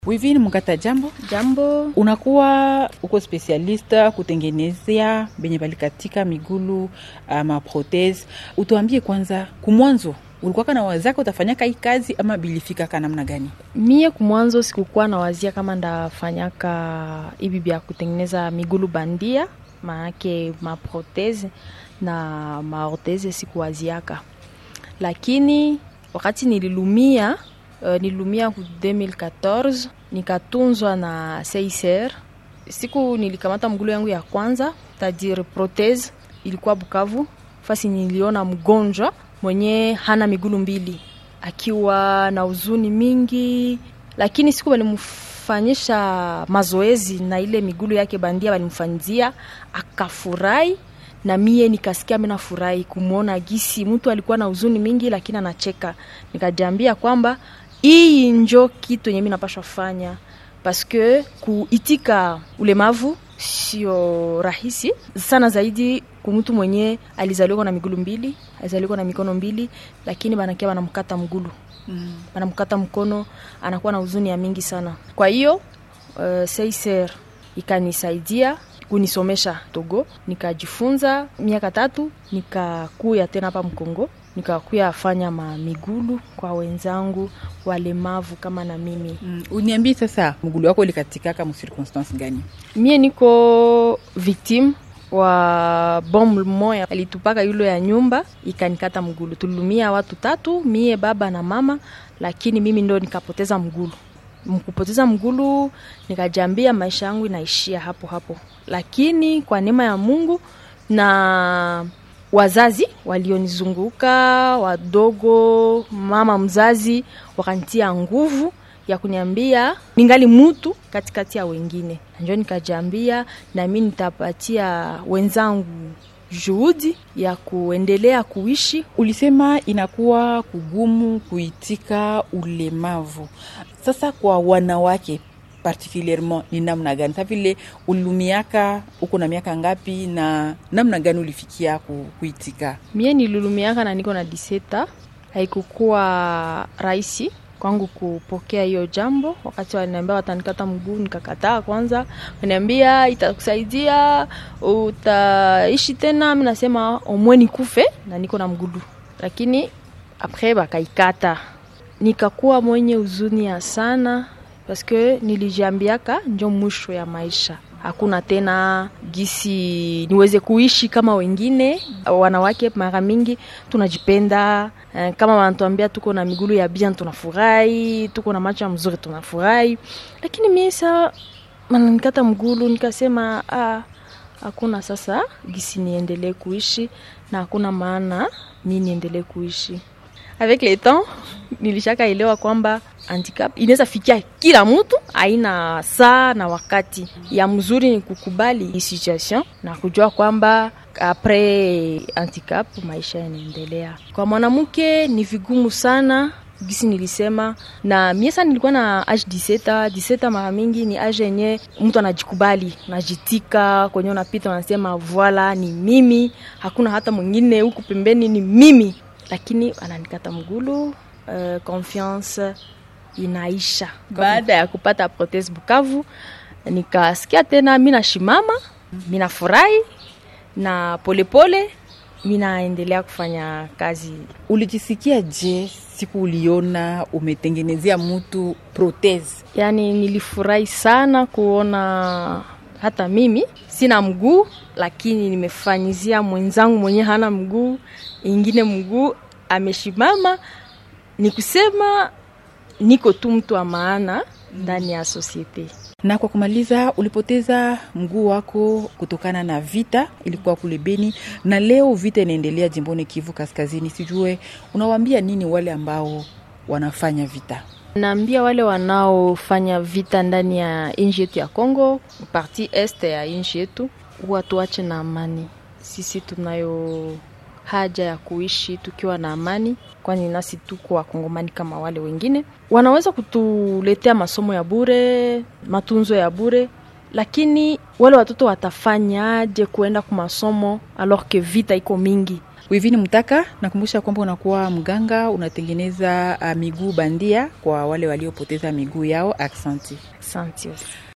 Wivini Mkata, jambo. Jambo. Unakuwa uko specialista kutengenezea benye balikatika migulu ama protese. Utuambie kwanza, kumwanzo ulikuwa na wazaka utafanyaka hii kazi ama bilifika ka namna gani? Mie kumwanzo sikukuwa na wazia kama ndafanyaka hivi vya kutengeneza migulu bandia, maanake maprotese na maortese sikuwaziaka, lakini wakati nililumia uh, nililumia ku 2014 nikatunzwa na CICR. Siku nilikamata mgulu yangu ya kwanza tadire protese, ilikuwa Bukavu, fasi niliona mgonjwa mwenye hana migulu mbili akiwa na huzuni mingi, lakini siku walimfanyisha mazoezi na ile migulu yake bandia walimfanyizia, akafurahi na mie nikasikia mimi nafurahi kumwona gisi mtu alikuwa na huzuni mingi, lakini anacheka. Nikajiambia kwamba hii njo kitu yenye mimi napashwa fanya, paske kuitika ulemavu sio rahisi sana, zaidi kumtu mwenye alizaliwa na migulu mbili, alizaliwa na mikono mbili, lakini banakia banamkata mgulu mm. banamkata mkono, anakuwa na huzuni ya mingi sana. Kwa hiyo uh, seiser ikanisaidia kunisomesha Togo, nikajifunza miaka tatu, nikakuya tena hapa Mkongo, nikakuya fanya mamigulu kwa wenzangu walemavu kama na mimi Mm. Uniambie sasa, mgulu wako ulikatikaka mu circonstance gani? mie niko victime wa bomu moya alitupaka yulo ya nyumba ikanikata mgulu. Tulumia watu tatu, mie baba na mama, lakini mimi ndo nikapoteza mgulu. Mkupoteza mgulu, nikajambia maisha yangu inaishia hapo hapo, lakini kwa neema ya Mungu na wazazi walionizunguka wadogo, mama mzazi wakanitia nguvu ya kuniambia ningali mutu katikati ya wengine, njo nikajambia nami nitapatia wenzangu juhudi ya kuendelea kuishi. Ulisema inakuwa kugumu kuitika ulemavu. Sasa kwa wanawake particulierement ni namna gani? Sa vile ulilumiaka uko na miaka ngapi na namna gani ulifikia ku, kuitika? Mie nilulumiaka na niko na diseta, haikukuwa rahisi kwangu kupokea hiyo jambo. Wakati waliniambia watanikata mguu, nikakataa kwanza. Waniambia itakusaidia, utaishi tena. Mi nasema omwe nikufe na niko na mgulu, lakini apres bakaikata, nikakuwa mwenye huzuni ya sana paske nilijiambiaka njo mwisho ya maisha hakuna tena gisi niweze kuishi kama wengine wanawake. Mara mingi tunajipenda eh, kama wanatuambia tuko na migulu ya bien tunafurahi, tuko na macho ya mzuri tunafurahi, lakini mimi sa mananikata mgulu, nikasema ah, hakuna sasa gisi niendelee kuishi na hakuna maana mi niendelee kuishi avec le temps nilishaka elewa kwamba handicap inaweza fikia kila mtu, aina saa na wakati. Ya mzuri ni kukubali hii situation na kujua kwamba apres handicap maisha yanaendelea. Kwa mwanamke ni vigumu sana gisi nilisema, na mie sana nilikuwa na age 17 17, mara mingi ni age yenye mtu anajikubali, najitika kwenye unapita, unasema voila, ni mimi, hakuna hata mwingine huku pembeni, ni mimi lakini ananikata mgulu. Uh, confiance inaisha baada ya kupata protese Bukavu, nikasikia tena mi nashimama, minafurahi na polepole minaendelea kufanya kazi. Ulijisikia je siku uliona umetengenezea mtu protese? Yani nilifurahi sana kuona hata mimi sina mguu, lakini nimefanyizia mwenzangu mwenye hana mguu ingine mguu ameshimama. Ni kusema niko tu mtu wa maana ndani ya sosiete. Na kwa kumaliza, ulipoteza mguu wako kutokana na vita, ilikuwa kule Beni, na leo vita inaendelea jimboni Kivu Kaskazini. Sijue unawaambia nini wale ambao wanafanya vita? Naambia wale wanaofanya vita ndani ya nchi yetu ya Kongo, parti este ya nchi yetu, watuache na amani. Sisi tunayo haja ya kuishi tukiwa na amani, kwani nasi tuko wakongomani kama wale wengine. Wanaweza kutuletea masomo ya bure, matunzo ya bure, lakini wale watoto watafanyaje kuenda kwa masomo alors que vita iko mingi? Wivini Mtaka, nakumbusha kwamba unakuwa mganga, unatengeneza uh, miguu bandia kwa wale waliopoteza miguu yao. Aksanti. Asante.